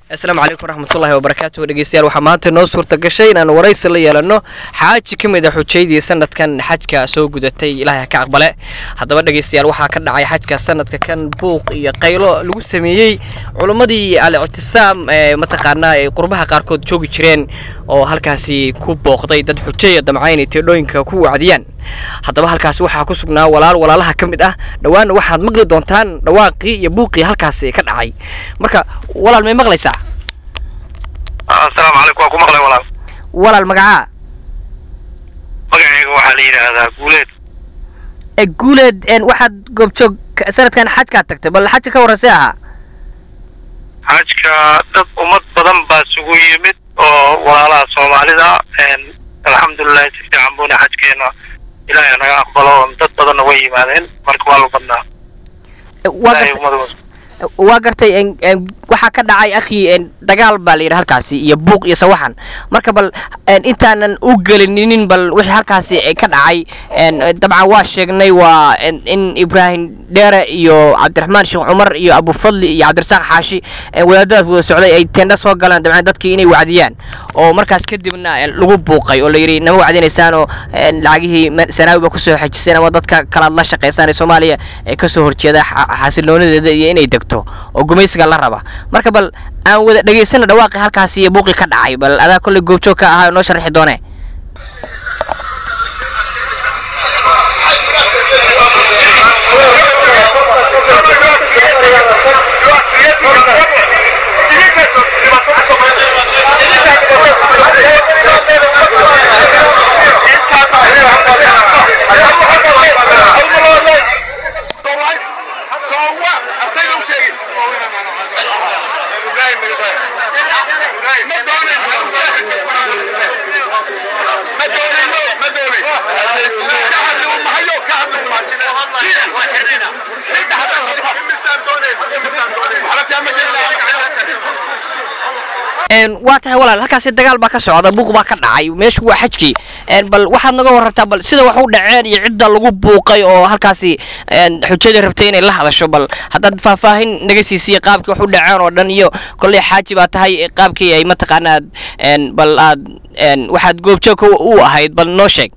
asalaamu calaykum waraxmatullaahi wabarakaatuhu dhegeystayaal waxaa maanta noo suurta gashay inaan waraysi la yeelano xaaji ka mid a xujaydii sanadkan xajka soo gudatay ilaahay ha ka aqbale haddaba dhegeystayaal waxaa ka dhacay xajka sanadka kan buuq iyo qaylo lagu sameeyey culimmadii al-ictisaam ee mataqaanaa ay qurbaha qaarkood joogi jireen oo halkaasi ku booqday dad xujaya damca inay teedhooyinka ku wacdiyaan haddaba halkaasi waxaa ku sugnaa walaal walaalaha ka mid ah dhowaanna waxaad maqli doontaan dhawaaqii iyo buuqii halkaasi ka dhacay marka walaal may maqlaysaa asalaamu calaykum waa ku maqlay walaal walaal magacaa magacayga waxaa la yidhaahdaa guuleed ee guuleed een waxaad goobjoog ka- sanadkan xajkaad tagtay bal xajka ka warraysee ahaa xajka dad ummad badan baa isugu yimid oo walaalaha soomaalida een, alxamdulilahi si fiican buuna xajkeena ilaahay naga aqbalo dad badanna way yimaadeen marka waa lu badnaa waa ilaahay gartay ummad waa gartay een- een waxaa ka dhacay akhi een dagaal baa la yidhi halkaasi iyo buuq iyo sawaxan marka bal een intaanan u gelininin bal wixii halkaasi ee ka dhacay een dabcan waa sheegnay waa in- in ibraahim dheere iyo cabdiraxmaan sheekh cumar iyo abufadli iyo cabdirasaaq xaashi een wadaadadaas wada socday ay teendha soo galaan dabcan dadkii inay wacdiyaan oo markaas kadibna een lagu buuqay oo la yidhi nama wacdinaysaan oo een lacagihii ma- sanaawi ba kusoo xejiseen ama dadka kalaad la shaqaysaan ee soomaaliya ee kasoo horjeeda xa- xasiloonadeeda iyo inay degto oo gumaysiga la raba marka bal aan wada dhegaysana dhawaaqi halkaasi iyo buuqi ka dhacay bal adaa kolley goobjoog ka ahaa noo sharxi doone een waa tahay walaal halkaasi dagaal baa ka socda buuq baa ka dhacay meeshu waa xajkii een bal waxaad naga warartaa bal sida wax u dhaceen iyo cidda lagu buuqay oo halkaasi een xujadii rabtay inay la hadasho bal haddaad faahfaahin naga siisiya qaabkii wax u dhaceen oo dhan iyo kolley xaaji baa tahay qaabkii ay mataqaanaad een bal aad een waxaad goobjoog u ahayd bal noo sheeg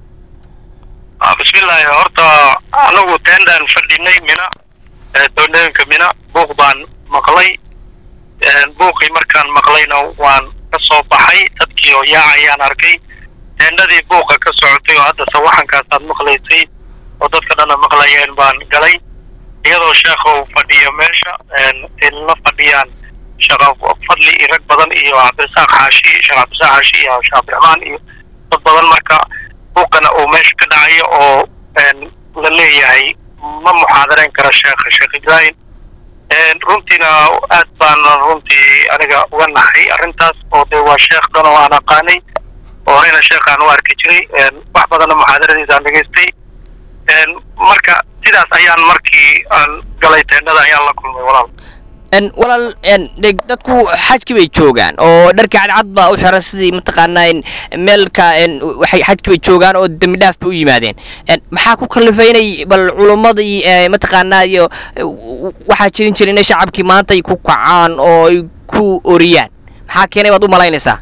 Ah, bismillaahi horta anagu teendaan fadhinay mina ee doonooyinka mina buuq baan maqlay Een, buuqii markaan maqlayna waan ka soo baxay dadkii oo yaacayaan arkay teendhadii buuqa ka socotay oo hadda sawaxankaasaad maqlaysay oo dadka dhana maqlayeen baan galay iyadoo sheekha uu fadhiyo meesha een, ay la fadhiyaan sheekh fadli iyo rag badan iyo cabdirasaaq xaashi sheekh cabdirasaaq xaashi iyo sheekh cabdiraxmaan iyo dad badan marka buuqana uu meesha ka dhacayo oo een, la leeyahay ma muxaadareyn kara sheekha sheekh ibraahim Een, runtiina aad baan runtii aniga uga naxay arrintaas oo dee waa sheekh dhan oo aan aqaanay oo horeyna sheekhaan u arki jiray een, wax badanna muxaadaradiisa aan dhegaystay Een, marka sidaas ayaan markii aan galay teendhada ayaan la kulmay walaal een walaal een deg dadku xajki bay joogaan oo dharka cadcad baa u xiran sidii mataqaanaa in meelka een waxay xajki bay joogaan oo dembi dhaaf bay u yimaadeen een maxaa ku kallifay inay bal culummadii ee mataqaanaa iyo e, w- waxaa jirin jira inay shacabkii maanta ay ku kacaan oo ay ku oriyaan maxaa keenay baad u malaynaysaa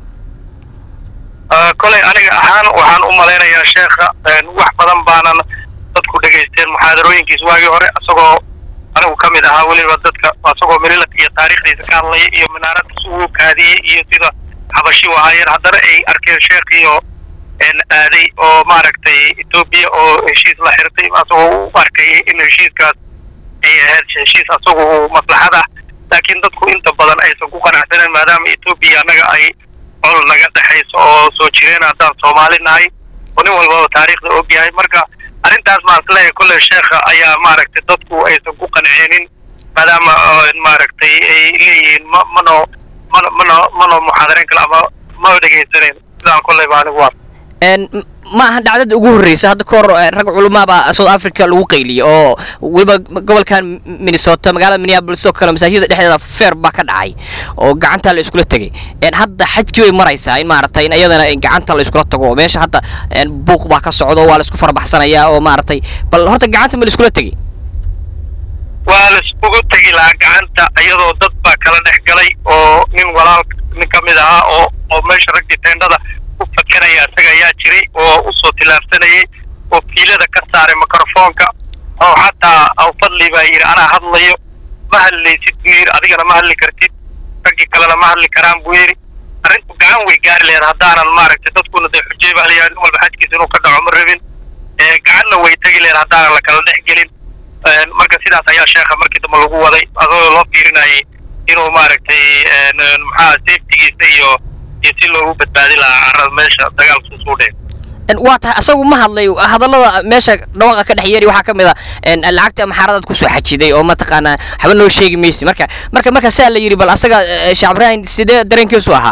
Ah, kolay aniga ahaan waxaan u malaynayaa sheekha een, wax badan baanan dadku dhegaysteen muxaadarooyinkiis waagii hore isagoo anigu ka mid ahaa weliba dadka isagoo mililad iyo taariikhdiisa ka hadlaya iyo minaaradiis uu kaadiyey iyo sida xabashi u ahaayeen haddana ay arkeen sheekhiyo een, aaday oo maaragtay etoobiya oo heshiis la xirtay asagoo u arkayay in heshiiskaas ay ahayd heshiis asagu uu maslaxad ah laakiin dadku inta badan aysan ku qanacsanen maadaama etoobiya annaga ay col naga dhexayso oo soo jireen haddaan soomaali nahay oo nin walbaba taariikhda og yahay marka arrintaas maan isleeyahay kolley sheekha ayaa maaragtay dadku aysan ku qancinin maadaama oo, maaragtay ay leeyihiin ma mano mano mano mano muxaadareyn kale ama ma dhegaysaneyn sidaan kolleyba anigu waa een m- ma aha dhacdada ugu horreysa hadda ka hor eh, rag culamaa baa south africa lagu qayliyay oo weliba gobolkan minnesota magaalada minneapolis oo kale masaajida dhexdeeda feer baa ka dhacay oo gacanta la iskula tegay een hadda xajkii bay maraysaa in maaragtay in iyadana in gacanta la iskula tago oo meesha hadda een buuq baa ka socdo waa la isku farabaxsanayaa oo maaragtay bal horta gacanta ma la iskula tegay waa laiskugu tegi lahaa gacanta iyadoo dad baa kala dhex galay oo nin walaal nin ka mid ahaa oo oo meesha raggii teendhada ku fakeraya isaga ayaa jiray oo usoo tilaabsanayay oo fiilada ka saaray mikrofoonka oo xataa aw fadli baa yidhi anaa hadlayo ma hadlaysid buu yidhi adigana ma hadli kartid raggii kalena ma hadli karaan buu yidhi arrintu gacan way gaari lehed haddaanan maaragtay dadkuna dee xujey baa layahay nin walba xajkiisa inuu ka dhaco ma rabin gacanna way tegi lehed haddaanan la kala dhex gelin marka sidaas ayaa sheekha markii dambe lagu waday adoo loo fiirinayay inuu maaragtay maxaa safetigiisa iyo iyo si loogu badbaadi lahaa carrada meesha dagaalku suu dheen waa tahay asagu ma hadlay hadallada meesha dhawaaqa ka dhex yeeri waxaa ka mid a lacagta maxaaradaad kusoo xajiday oo mataqaanaa waxba noo sheegi maysi marka marka marka saa la yidhi bal asaga sheekh ibraahim sidee dareenkiisu ahaa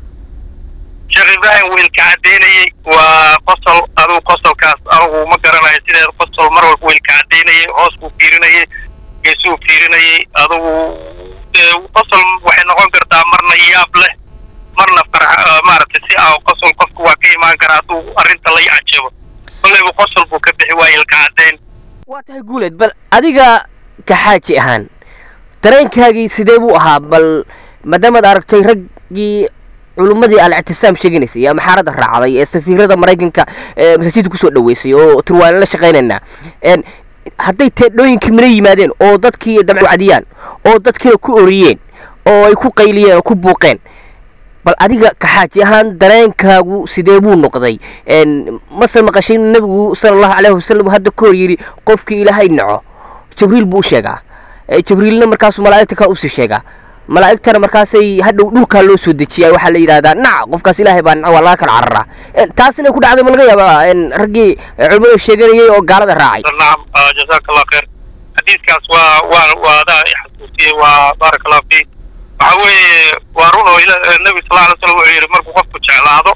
sheekh ibraahim wiilka caddaynayey waa qosol adugu qosolkaas anugu ma garanayo sideed qosol mar walba wiilka caddaynayay hoos buu fiirinayay geesuu fiirinayay adugu qosol waxay noqon kartaa marna yaab leh marna farx maaragtay si a qosol qofku waa ka imaan karaa hadduu arrinta la yacjabo kollayba qosol buu ka bixi waaya ilka caddayn waa tahay guuleed bal adiga kaxaaji ahaan dareenkaagii sidee buu ahaa bal maadaamaad aragtay raggii culummadii al-ictisaam sheeganaysay ee maxaaradda raacday ee safiirada maraykanka ee masaajidda kusoo dhaweysay oo turwaana la shaqaynaynaa hadday teedhooyinkii mina yimaadeen oo dadkii dabcu cadiyaan oo dadkiina ku oriyeen oo ay ku qayliyeen oo ku buuqeen bal adiga kaxaaji ahaan dareenkaagu sidee buu noqday mase maqashay inuu nebigu sala allahu caleyhi wasalam hadda ka hor yidhi qofkii ilaahay naco jibriil buu u sheegaa jibriilna markaasuu malaa'igta kaa usii sheegaa malaa'igtana markaasay hadhow dhulkaa loo soo dejiyaa waxaa la yidhahdaa nac qofkaas ilaahay baa naco waa laga kala cararaa taas inay ku dhacday ma laga yaabaa raggii culimada sheeganayay oo gaalada raacay nacam jazaaka allah khayr xadiiskaas waa waa waa adaa xasuusiyey waa baaraka allah fiik waxa weeye waa run oo nebi sal alay slam wuxuu yidhi markuu qofku jeclaado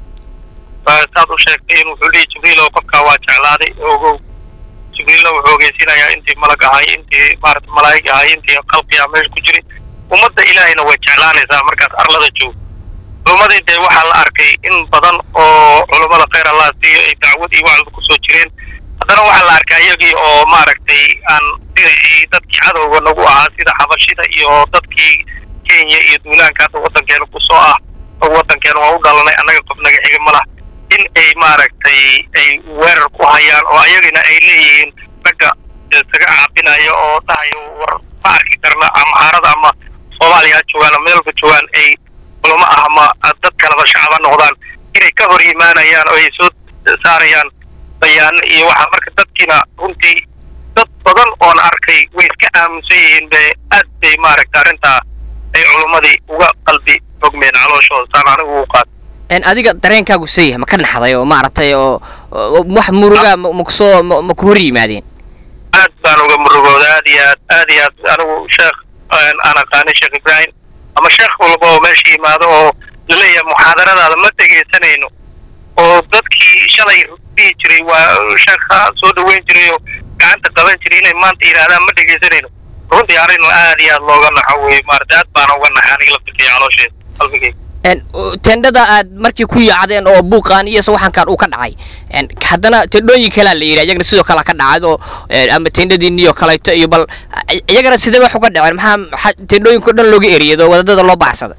saad u sheegtay in wuxuu dhihi jibriil oo qofkaa waa jeclaaday ogow jibriilna wuxuu ogeysiinayaa intii malag ahay intii maarata malaa'ig ahay intii khalqiga meesha ku jiray ummadda ilaahayna way jeclaanaysaa markaas arlada joog culummadii dee waxaa la arkay in badan oo culummada khayr allah siiyo ay dacwad iyo wacdi kusoo jireen haddana waxaa la arkay iyagii oo maaragtay aan dhinacii dadkii cadowga nagu ahaa sida xabashida iyo dadkii kenya iyo duulaanka hadda waddankeena kusoo ah oo waddankeena waa u dhalanay annaga qof naga xiga ma lah in ay maaragtay ay weerar ku hayaan oo ayagina ay leeyihiin ragga isaga caabinaya oo dhahayo war ma arki karna amahaarada ama soomaaliya ha joogaan ama meelba joogaan ay culamo ah ama dad kaleba shacaba noqdaan inay ka hor yimaanayaan oo ay soo saarayaan bayaano iyo waxa marka dadkiina runtii dad badan oon arkay way iska aaminsan yihiin be aad bay maaragta arrintaa ay culummadii uga qalbi fogmeen calooshooda saan anigu u qaad adiga dareenkaagu sayah ma ka naxday oo maaragtay oo wax muruga makusoo ma ku hor yimaadeen aad baan uga murugooda aad iyo aad aad iyo aad anigu sheekh aan aqaanay sheekh ibraahim ama sheekh walba oo meesha yimaado oo laleeyahay muxaadaradaada ma dhegaysanayno oo dadkii shalay dhihi jiray waa sheekha soo dhaweyn jiray oo gacanta qaban jiray inay maanta yidhaahdaan ma dhegaysanayno runtii arrin aad iyo aad looga naxo wey maarata aad baana uga naxay aniga laftirkaya caloosheeda qalbigeyga tendhada aad markii ku yaacdeen oo buuqaan iyo sawaxankan uu ka dhacay haddana tendhooyin kalea la yidhi iyagana sidoo kale ka dhacay oo ama tendhadiiniyo kaleeto iyo bal iyagana sidee wax uga dhaceen maxaa tendhooyinka o dhan looga eriyay oo wadadada loo baxsaday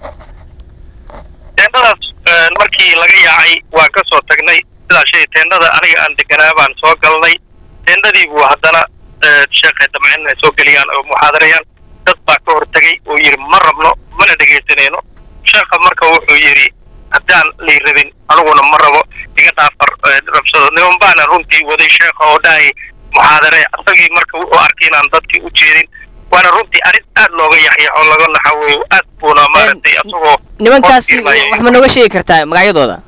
teendhadaas markii laga yaacay waan ka soo tagnay sidaa shay teendhada aniga aan deganaa baan soo galnay teendhadii buu haddana sheekhay damcin inay soo geliyaan oo muxaadarayaan dad baa ka hortegay oo yidhi ma rabno mana dhegaysanayno sheekha marka wuxuu yidhi haddaan lay rabin aniguna ma rabo iga dhaafar rabsado niman baana runtii waday sheekha oo dhahay muxaadare asagii marka wuxuu arkay inaan dadkii u jeedin waana runtii arrin aad looga yaxyaxo laga naxa weeyo aad buuna maaragtay asagoo nimankaasi wax ma nooga sheegi kartaa magacyadooda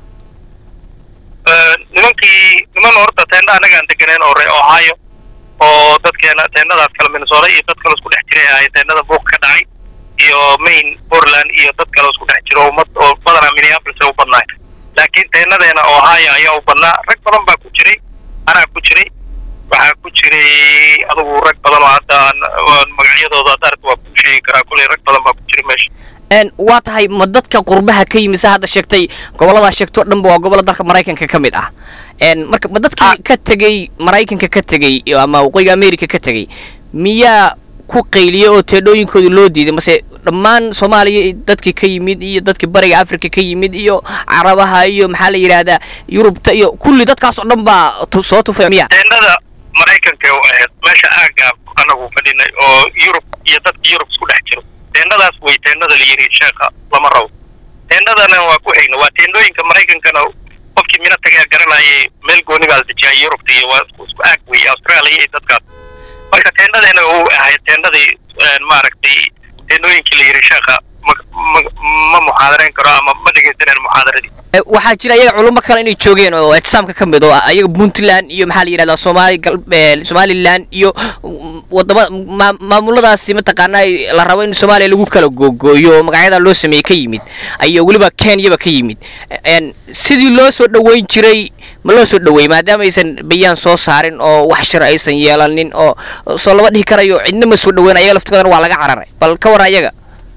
nimankii niman horta teendha anagaan deganeen oo ree ohio oo dadkeena teendhadaas kale minnesota iyo dad kale isku dhex jiray ahay teendhada buuq ka dhacay iyo main portland iyo dad kale isku dhex jiro ummad oo badanaa minneapolis ay u badnaay laakiin teenadeena ohio ayaa u badnaa rag badan baa ku jiray anaa ku jiray waxaa ku jiray adugu rag badan oo hadda magacyadooda hadda aragta waa kuu sheegi karaa kuley rag badan baa ku jiray meesha waa tahay ma dadka qurbaha ka yimid sa hadda sheegtay gobolladaa sheegto dhanba waa gobolla dalka maraykanka ka mid ah marka ma dadkii ka tegey maraykanka ka tegey ama waqooyiga america ka tegey miyaa ku qayliyey oo teedhooyinkoodii loo diiday mase dhammaan soomaaliya dadkii ka yimid iyo dadkii bariga africa ka yimid iyo carabaha iyo maxaa la yidhaahdaa yurubta iyo kulli dadkaas oo dhan baa tu- soo tufay miya teendhada maraykanka u ahayd meesha aagga anagu fadhinay oo yurub iyo dadka yurub isku dhex jiro teendhadaas way teendhada la yidhi sheekha lama rabo teendhadana waa ku hayna waa teendhooyinka maraykankana qofkii mina tagaa garanayay meel gooni baa la dejiyaa yurubta iyo waa isku isku aag wey australia iyo dadkaas marka teendhadeena uu ahayd teendhadii een, maaragtay teendhooyinkii la yidhi sheekha ma ma ma muxaadarayn karo ama ma dhegaysaneen muxaadaradii Eh, waxaa jira iyaga culummo kale inay joogeen oo ictisaamka ka mid oo ah iyaga puntland iyo maxaa la yidhahdaa soomaali gal eh, somaliland iyo mm, wadama maa- maamuladaasi mataqaanaa ay- la rabo in soomaaliya lagu kala googooyo oo magacyada loo sameeyey ka yimid ayo weliba kenyaba ka yimid En, sidii loo soo dhoweyn jiray ma loo soo dhoweeyey maadaama aysan bayaan soo saarin oo wax shir aysan yeelanin oo oo soo lama dhihi karayo cidna ma soo dhoweyn ayaga laftigoodana waa laga cararay bal ka warra iyaga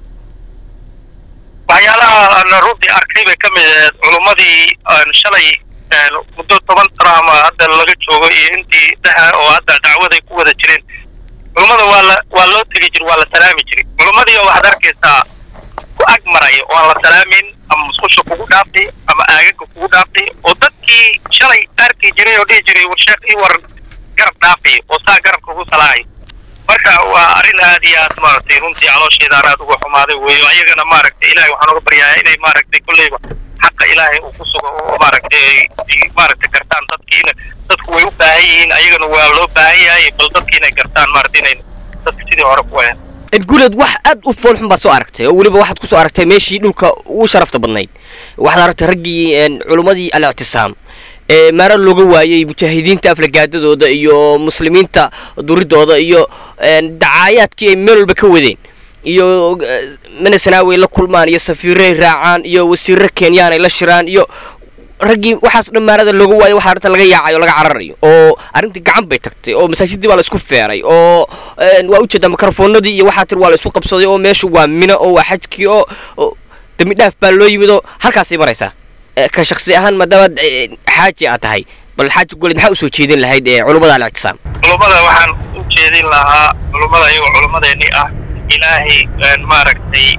waxyaalaha aan runtii arkay bay ka mid ahayd culummadii aan shalay een, muddo toban sano ama hadda laga joogo iyo intii dhexe oo hadda dacwaday ku wada jireen culummada waa la waa loo tegi jiri waa la salaami jiray culummadii oo waxaad arkaysaa ku ag maraya oo aan la salaamin ama musqusha kugu dhaaftay ama aagaga kugu dhaaftay oo dadkii shalay arki jiray oo dhihi jiray war sheekh ii waran garab dhaafay oo saa garabka ugu salaahay marka waa arrin aad iyo aad maaragtay runtii caloosheeda aan aad uga xumaaday weeyo ayagana maaragtay ilaahay waxaan uga baryayaa inay maaragtay kolleyba xaqa ilaahay uu ku sugo oo maaragtay ay ay maaragtay gartaan dadkiina dadku way u baahan yihiin ayagana waa loo baahan yahay bal dadki inay gartaan maaragtay inay dadka sidii hore ku ahayn guuleed wax aad u fool xun baad soo aragtay oo weliba waxaad ku soo aragtay meeshii dhulka ugu sharafta badnayd waxaad aragtay raggii een, culummadii al-ictisaam ee maara looga waayey mujaahidiinta aflagaadadooda iyo muslimiinta duridooda iyo een, dacaayaadkii ay meel walba ka wadeen iyo eh, manasanaawi ay la kulmaan iyo safiiray raacaan iyo wasiirro kenyaan ay la shiraan iyo raggii waxaas dhan maarada looga waayo waxaa arrinta laga yaacayo o laga cararayo oo arrintii gacan bay tagtay oo masaajidii baa la isku feeray oo een, waa ujeedaa mikrofoonadii iyo waxaa tiri waa la isku qabsaday oo meeshu waa mino oo waa xajkii oo oo dembi dhaaf baa loo yimid oo halkaasay maraysaa Eh, ka shaksi ahaan maadaama eh, xaaji aad tahay bal xaaji goled maxaa usoo jeedin lahayd ee culummada al-ictisaam culummada waxaan u jeedin lahaa culummada iyagoo culummadeennii ah ilaahay een, maaragtay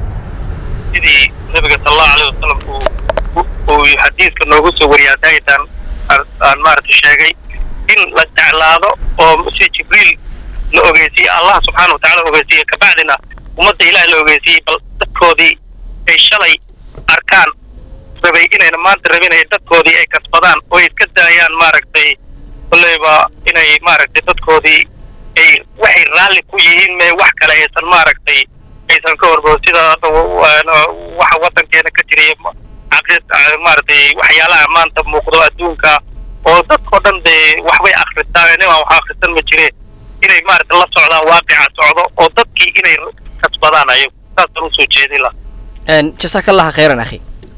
sidii nabiga sal allahu alayh wasalam uu u- uu xadiiska noogu soo wariyay hadaytan aan- aan maaragtay sheegay in la jeclaado oo si jibriil la ogeysiiyey allah subxaana watacaala ogeysiiyey kabacdina ummadda ilaah la ogeysiiyey bal dadkoodii ay shalay arkaan rabay inayna maanta rabin ay dadkoodii ay kasbadaan oo ay iska daayaan maaragtay kolleyba inay maaragtay dadkoodii ay waxay raalli ku yihiin mee wax kale aysan maaragtay aysan ka horbo sida hadda wa- wa- waxa waddankeena ka jiraya ma- aqris- ah, maaragtay waxyaalaha maanta muuqdo adduunka oo dadkao dhan dee waxbay akhristaan nimaan wax akhrisan ma jire inay maaragtay la socdaan waaqica socdo oo dadkii inay kasbadaan ayagu saasaan usoo jeedin laha jasaaka allaha khayran akhi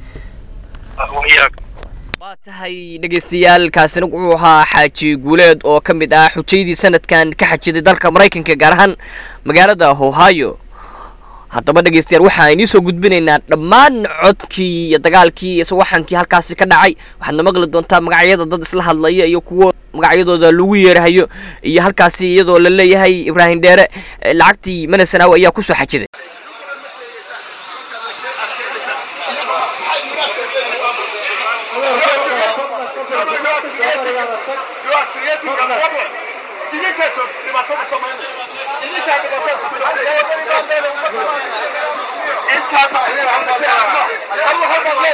wayaag waa tahay dhegaystayaal kaasina wuxuu ahaa xaaji guuleed oo ka mid ah xujaydii sanadkan ka xajiday dalka maraykanka gaar ahaan magaalada ohio haddaba dhegaystayaal waxaan idiin soo gudbinaynaa dhammaan codkii iyo dagaalkii iyo sawaxankii halkaasi ka dhacay waxaadna maqli doontaa magacyada dad isla hadlaya iyo kuwo magacyadooda lagu yeerahayo iyo halkaasi iyadoo la leeyahay ibraahim dheere eh, lacagtii manasanaawi ayaa kusoo xajiday You are creating a problem. Initiative, the Matomo Somali. Initiative, the Matomo It's time for Allah have Allah.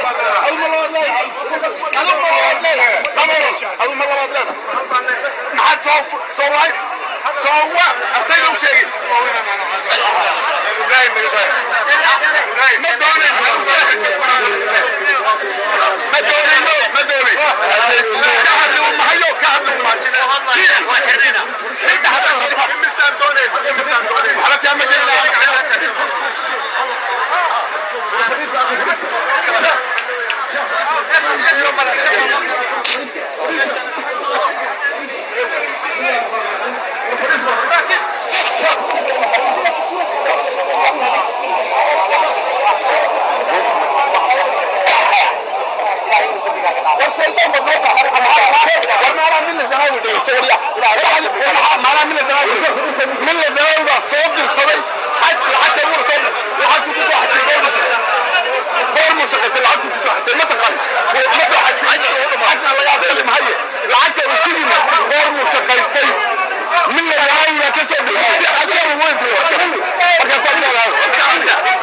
Allah Allah maxaad soo soo waay soo wa ardayda u sheegaysa ma doonayn ma doonayno ma doonayn ka hadli u mahayo ka hadli u imisaan doonayn imisaan doonayn waxba kaa ma gelin والشيطان بالنص ما انا من الزمان دي سوريا ما انا من الزمان من الدولة بقى صوت الصبي حتى حتى يقول صوت وحتى تسوى حتى يقول غير مشغل العكس تسوى حتى ما تقال ما تقال حتى حتى الله يعطيك مهيئ العكس وكلمة غير مشغل من الدولة تسوى حتى يقول وين في الوقت فكسرنا الهواء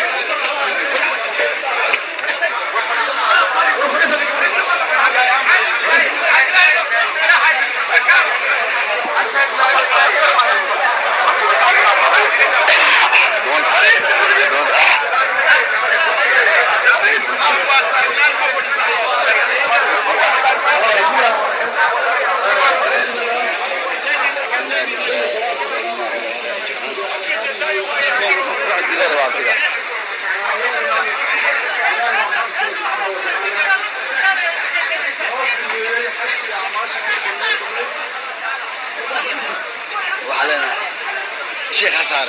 وعلينا شيخ حسارة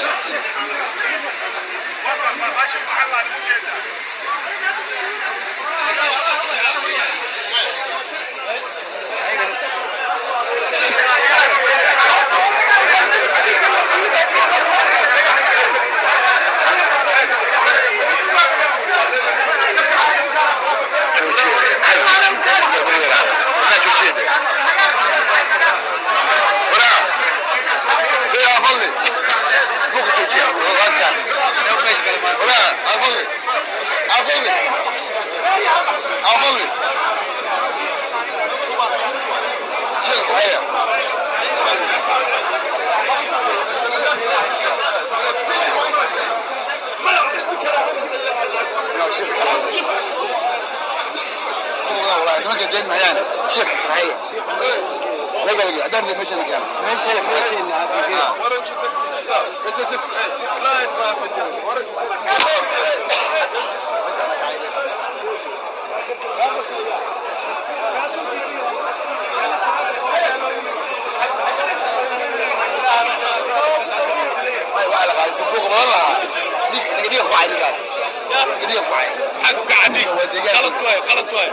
يا فضلي ممكن توجيه وغسل ولا افضلي افضلي افضلي شيخ تحيه شيخ تحيه والله انت ما قد جيت معانا شيخ تحيه لا قلقي ادرني مش انا كان ماشي وعلى قاعد تبوق والله ديك ديك واحد قال ديك واحد حق قاعدين غلط واي غلط واي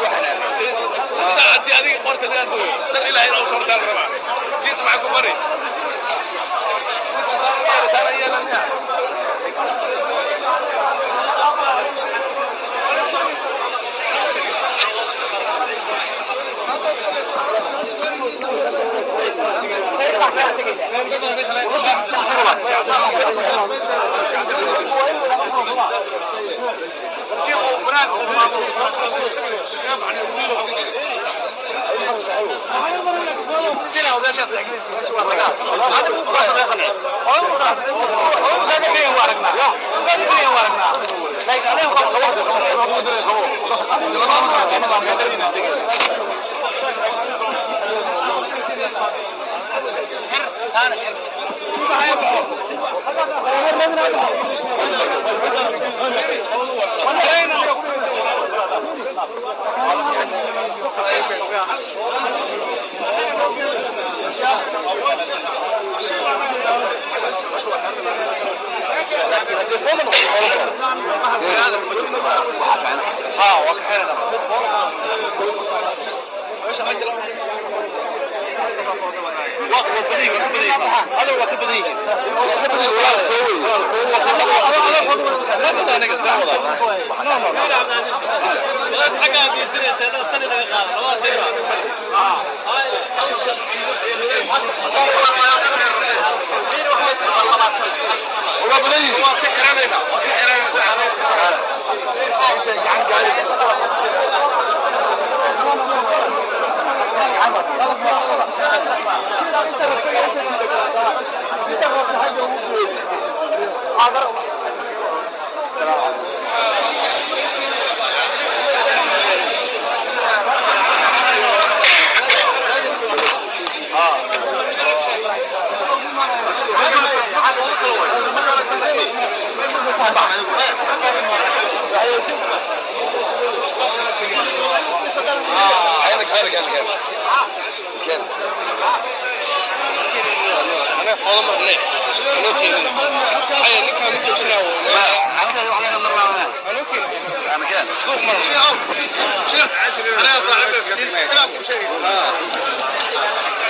عدي هذه قرت اللي أنا تر إلى هنا وصلت على الربع جيت معكم مري هذا هو كبديه كبديه ولا ولا بنيه عينك هارك انا كان كان أنا فاضي مرني أنا كذا هاي اللي كان متوسنا عندنا علينا مرة أنا كذا انا كان روح مرة شيخ شيخ أنا يا صاحبي كلام شيء